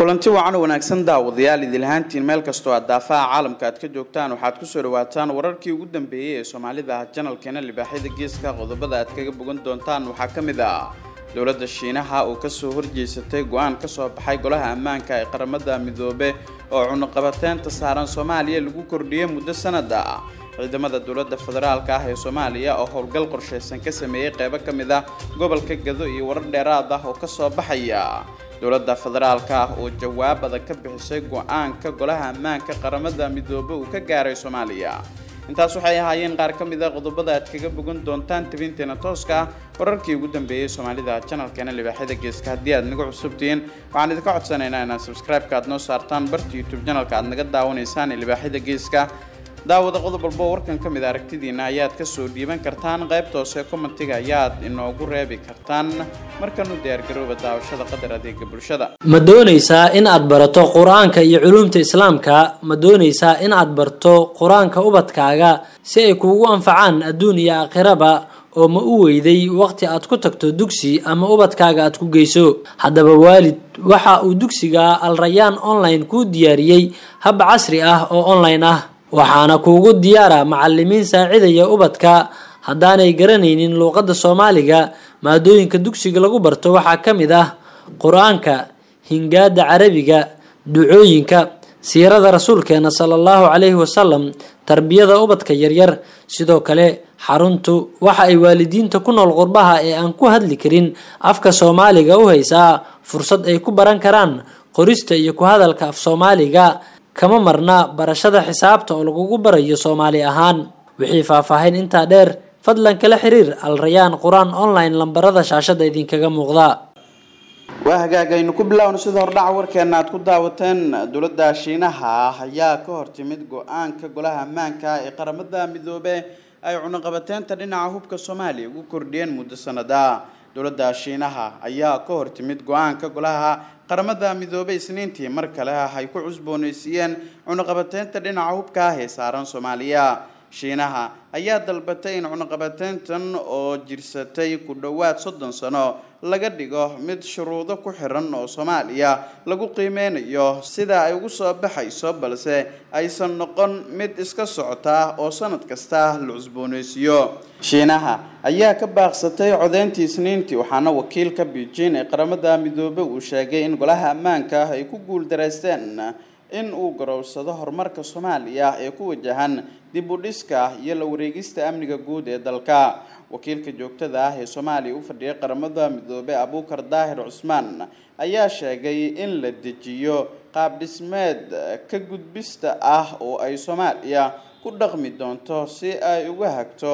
kulanti wacan wanaagsan daawadayaal idilhaantiin meel kastoo aad daafaha caalamka aad ka joogtaan waxaad kusoo dhawaataan wararkii ugu dambeeyey ee soomaalida janalkeena libaaxyada geeska qodobada aad kaga bogan doontaan waxaa ka mid ah dowladda shiinaha oo kasoo horjeysatay go-aan kasoo baxay golaha ammaanka ee qaramada midoobe oo cunuqabateynta saaran soomaaliya lagu kordhiyey muddo sanad ah ciidamada dowladda federaalka ah ee soomaaliya oo howlgal qorsheysan ka sameeyey qeybo ka mid ah gobolka gado iyo warar dheeraad ah oo kasoo baxaya dowladda federaalka ah oo jawaab adag ka bixisay go-aanka golaha ammaanka qaramada midoobe uu ka gaaray soomaaliya intaas waxay ahaayeen qaar ka mid a qodobada aad kaga bogan doontaan tabinteena tooska ah wararkii ugu dambeeyey soomaalida janalkeena libaaxyada geeska haddii aad nagu cusubtihiin waxaan idinka codsanaynaa inaad subscribe-ka aad noo saartaan barta youtube janalka aad naga daawanaysaan ee libaaxyada geeska daawada qodob walbo warkan ka mid a aragtidiina ayaad kasoo dhiiban kartaan qaybta hoose commentiga ayaad inoogu reebi kartaan markanu diyaargarooba daawashada qadar adeega bulshada ma doonaysaa in aad barato qur-aanka iyo culuumta islaamka ma doonaysaa in aad barto qur-aanka ubadkaaga si ay kuugu anfacaan adduun iyo aakhiraba oo ma u weyday waqti aad ku tagto dugsi ama ubadkaaga aad ku geyso haddaba waalid waxa uu dugsiga alrayaan online kuu diyaariyey hab casri ah oo online ah waxaana kuugu diyaara macalimiin saacidaya ubadka haddaanay garanaynin luuqadda soomaaliga maadooyinka dugsiga lagu barto waxaa ka mid ah qur-aanka hingaada carabiga ducooyinka siirada rasuulkeena sala allahu calayhi wasalam tarbiyada ubadka yaryar sidoo kale xaruntu waxa ay waalidiinta ku nool qurbaha ee aan ku hadli karin afka soomaaliga u haysaa fursad ay ku baran karaan qorista iyo ku hadalka af soomaaliga kama marna barashada xisaabta oo lagugu barayo soomaali ahaan wixii faahfaahin intaa dheer fadlan kala xiriir alrayaan qur-aan online lambarada shaashada idinkaga muuqda waa hagaag aynu ku bilaawno sida hordhaca warkeena aad ku daawateen dowladda shiinaha ayaa ka hortimid go-aanka golaha ammaanka ee qaramada midoobe ay cunuqabateynta dhinaca hubka soomaaliya ugu kordhiyeen muddo sanada dowladda shiinaha ayaa ka hortimid go-aanka golaha qaramada midoobey isniintii mar kale ah ay ku cusbooneysiiyeen cunuqabateynta dhinaca hubka ah ee saaran soomaaliya shiinaha ayaa dalbatay in cunuqabateyntan oo jirsatay ku dhowaad soddon sano laga dhigo mid shuruudo ku xiran oo soomaaliya lagu qiimeynayo sida ay ugu soo baxayso balse aysan noqon mid iska socota oo sanad kasta la cusbooneysiiyo shiinaha ayaa ka baaqsatay codeyntii isniintii waxaana wakiilka beijing ee qaramada midoobe uu sheegay in golaha ammaanka ay ku guuldareysteen in uu garowsado horumarka soomaaliya ee ku wajahan dib u dhiska iyo la wareegista amniga guud ee dalka wakiilka joogtada ah ee soomaaliya u fadhiyay qaramada midoobe abuukar daahir cusmaan ayaa sheegay in la dejiyo qaab dhismeed ka gudbista ah oo ay soomaaliya ku dhaqmi doonto si ay uga hagto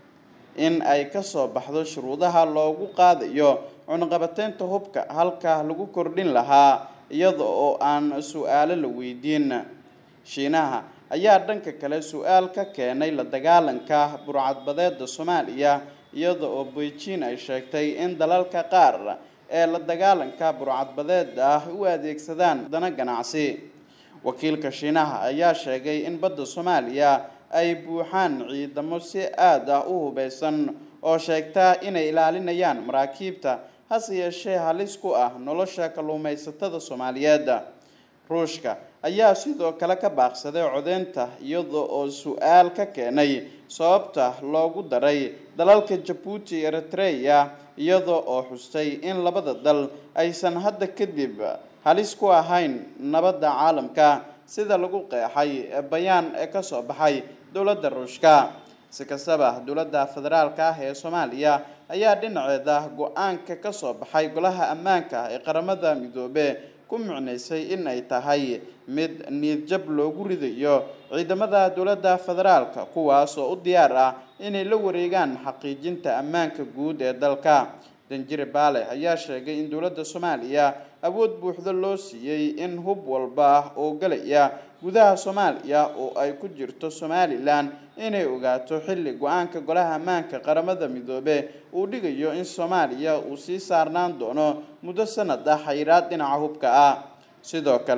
in ay kasoo baxdo shuruudaha loogu qaadayo cunuqabateynta hubka halka lagu kordhin lahaa iyada oo aan su-aalo la weydiin shiinaha ayaa dhanka kale su-aal ka keenay la dagaalanka burcadbadeeda soomaaliya iyada oo beijing ay sheegtay in dalalka qaar ee la dagaalanka burcadbadeeda ah u adeegsadaan dana ganacsi wakiilka shiinaha ayaa sheegay in badda soomaaliya ay buuxaan ciidamo si aada ah u hubeysan oo sheegta inay ilaalinayaan maraakiibta hase yeeshee halis ku ah nolosha kalluumaysatada soomaaliyeed ruushka ayaa sidoo kale ka baaqsaday codeynta iyada oo su-aal ka keenay sababta loogu daray dalalka jabuuti eritreya iyada oo xustay in labada dal aysan hadda kadib halis ku ahayn nabadda caalamka sida lagu qeexay bayaan ee kasoo baxay dowladda ruushka si kastaba dowladda federaalka ah ee soomaaliya ayaa dhinaceeda go-aanka kasoo baxay golaha ammaanka ee qaramada midoobe ku micnaysay in ay tahay mid niidjab loogu ridayo ciidamada dowladda federaalka kuwaas oo u diyaar ah inay la wareegaan xaqiijinta ammaanka guud ee dalka danjire baale ayaa sheegay in dowladda soomaaliya awood buuxda loo siiyey in hub walba oo galaya gudaha soomaaliya oo ay ku jirto somalilan inay ogaato xilli go-aanka golaha ammaanka qaramada midoobe uu dhigayo in soomaaliya uu sii saarnaan doono muddo sanad ah xayiraad dhinaca hubka ah sidoo kale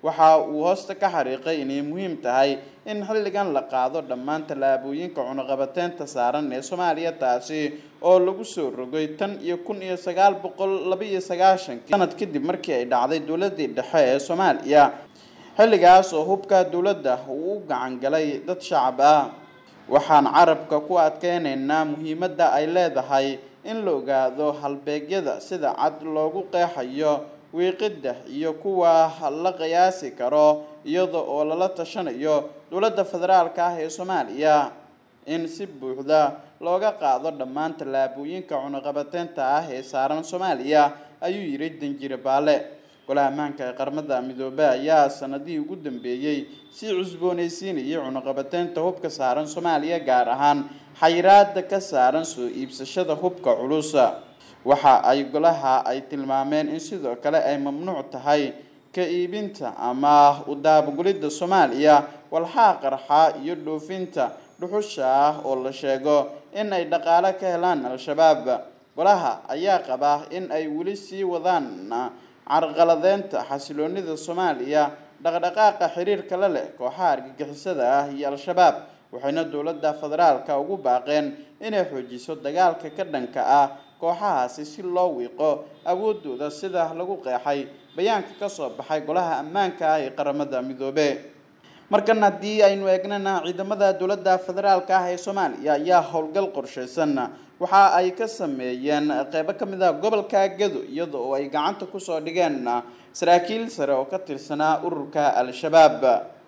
waxa uu hoosta ka xariiqay inay muhiim tahay in xilligan la qaado dhammaan tallaabooyinka cunuqabateynta saaran ee soomaaliya taasi oo lagu soo rogay tan iyo kun iyo sagaal boqol laba iyo sagaashankii sanad kadib markii ay dhacday dowladii dhexe ee soomaaliya xilligaas oo hubka dowladda uu u gacan galay dad shacab ah waxaan carabka ku adkeynaynaa muhiimadda ay leedahay in la ogaado halbeegyada sida cad loogu qeexayo wiiqidda iyo kuwa la qiyaasi karo iyada oo lala tashanayo dowladda federaalka ah ee soomaaliya in si buuxda looga qaado dhammaan tallaabooyinka cunuqabateynta ah ee saaran soomaaliya ayuu yidhi danjire baale golaha ammaanka ee qaramada midoobey ayaa sanadihii ugu dambeeyey sii cusboonaysiinayay cunuqabateynta hubka saaran soomaaliya gaar ahaan xayiraada ka saaran soo iibsashada hubka culus waxa ay golaha ay tilmaameen in sidoo kale ay mamnuuc tahay ka iibinta ama udaabagulidda soomaaliya walxaa qarxa iyo dhoofinta dhuxusha ah oo la sheego in ay dhaqaale ka helaan al-shabaab golaha ayaa qaba in ay weli sii wadaan carqaladeynta xasiloonida soomaaliya dhaqdhaqaaqa xiriirka la leh kooxaha argagixisada ah iyo al-shabaab waxayna dowladda federaalka ugu baaqeen inay xoojiso dagaalka ka dhanka ah kooxahaasi si loo wiiqo awoodooda sida lagu qeexay bayaanka kasoo baxay golaha ammaanka ah ee qaramada midoobe markan haddii aynu eegnana ciidamada dowladda federaalka ah ee soomaaliya ayaa howlgal qorsheysan waxa ay ka sameeyeen qeybo ka mid ah gobolka gado iyada oo ay gacanta kusoo dhigeen saraakiil sare oo ka tirsanaa ururka al-shabaab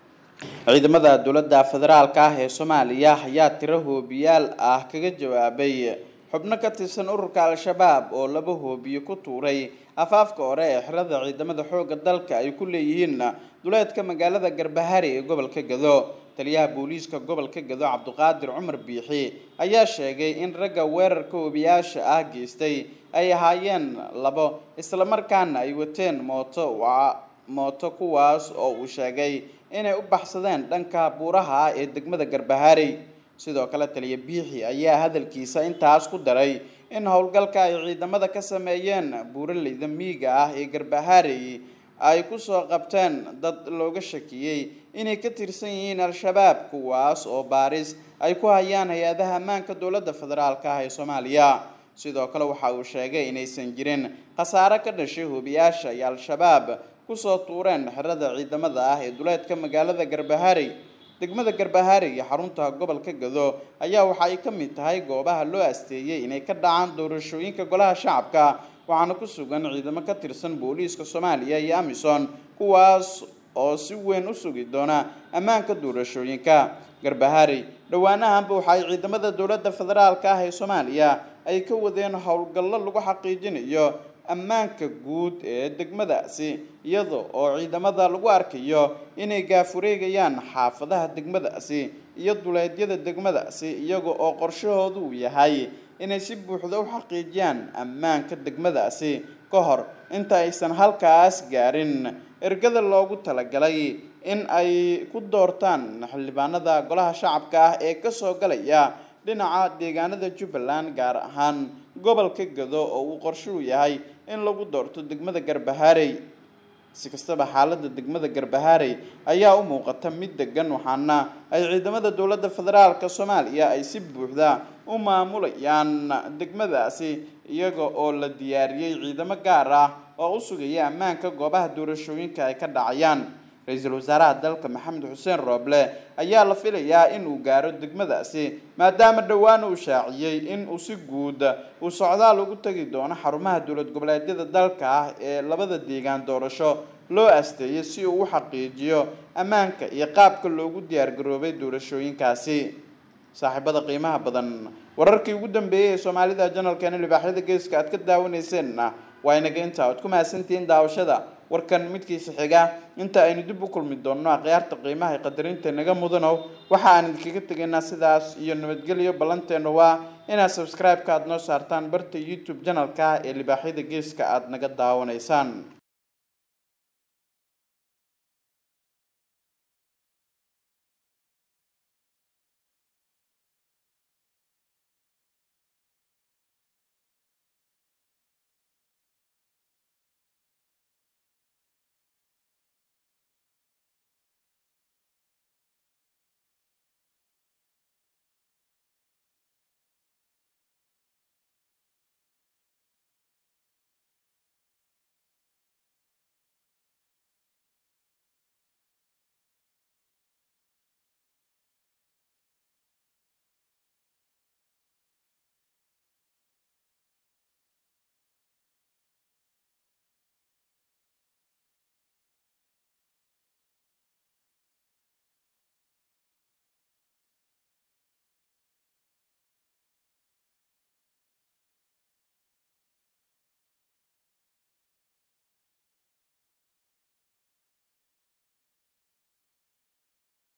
ciidamada dowladda federaalka ah ee soomaaliya ayaa tiro hoobiyaal ah kaga jawaabay xubno ka tirsan ururka al-shabaab oo laba hoobiye ku tuuray afaafka hore ee xirada ciidamada xoogga dalka ay ku leeyihiin duleedka magaalada garbahari ee gobolka gado taliyaha booliiska gobolka gado cabduqaadir cumar biixi ayaa sheegay in ragga weerarka hoobiyaasha ah geystay ay ahaayeen labo islamarkaana ay wateen mooto mooto kuwaas oo uu sheegay inay u baxsadeen dhanka buuraha ah ee degmada garbahari sidoo kale taliya biixi ayaa hadalkiisa intaas ku daray in howlgalka ay ciidamada ka sameeyeen buuraleyda miiga ah ee garbahari ay kusoo qabteen dad looga shakiyey inay ka tirsan yihiin al-shabaab kuwaas oo baaris ay ku hayaan hay-adaha ammaanka dowladda federaalka ah ee soomaaliya sidoo kale waxa uu sheegay inaysan jirin khasaare ka dhashay hoobiyaasha ay al-shabaab kusoo tuureen xerada ciidamada ah ee duleedka magaalada garbahari degmada garbahari iyo xarunta gobolka gado ayaa waxa ay ka mid tahay goobaha loo asteeyey inay ka dhacaan doorashooyinka golaha shacabka waxaana ku sugan ciidamo ka tirsan booliiska soomaaliya iyo amisom kuwaas oo si weyn u sugi doona ammaanka doorashooyinka garbahari dhowaanahanba waxa ay ciidamada dowladda federaalka ah ee soomaaliya ay ka wadeen howlgallo lagu xaqiijinayo ammaanka guud ee degmadaasi iyada oo ciidamada lagu arkayo inay gaafureegayaan xaafadaha degmadaasi iyo duleedyada degmadaasi iyaga oo qorshahoodu uu yahay inay si buuxda u xaqiijiyaan ammaanka degmadaasi ka hor inta aysan halkaas gaarin ergada loogu talagalay in ay ku doortaan xildhibaanada golaha shacabka ah ee kasoo galaya dhinaca deegaanada jubbaland gaar ahaan gobolka gado oo uu qorshuhu yahay in lagu doorto degmada garbaharey si kastaba xaaladda degmada garbaharey ayaa u muuqata mid degan waxaana ay ciidamada dowladda federaalka soomaaliya ay si buuxda u maamulayaan degmadaasi iyaga oo la diyaariyey ciidamo gaar ah oo u sugaya ammaanka goobaha doorashooyinka ay ka dhacayaan ra-iisul wasaaraha dalka maxamed xuseen rooble ayaa la filayaa in uu gaaro degmadaasi maadaama dhowaan uu shaaciyey in uu si guud uu socdaal ugu tegi doono xarumaha dowlad goboleedyada dalka ah ee labada deegaan doorasho loo asteeyay si uu u xaqiijiyo ammaanka iyo qaabka loogu diyaargaroobay doorashooyinkaasi saaxiibada qiimaha badan wararkii ugu dambeeyey ee soomaalida janalkeena libaaxyada geeska aad ka daawaneyseenna waa inaga intaa oad ku mahadsantihiin daawashada warkan midkiisa xiga inta aynu dib u kulmi doonno akhyaarta qiimaha ee qadarinta naga mudanow waxa aan idinkaga tegaynaa sidaas iyo nabadgelyo ballanteennu waa inaad subscribe-ka aad noo saartaan barta youtube janalka ee libaaxyada geeska aada naga daawanaysaan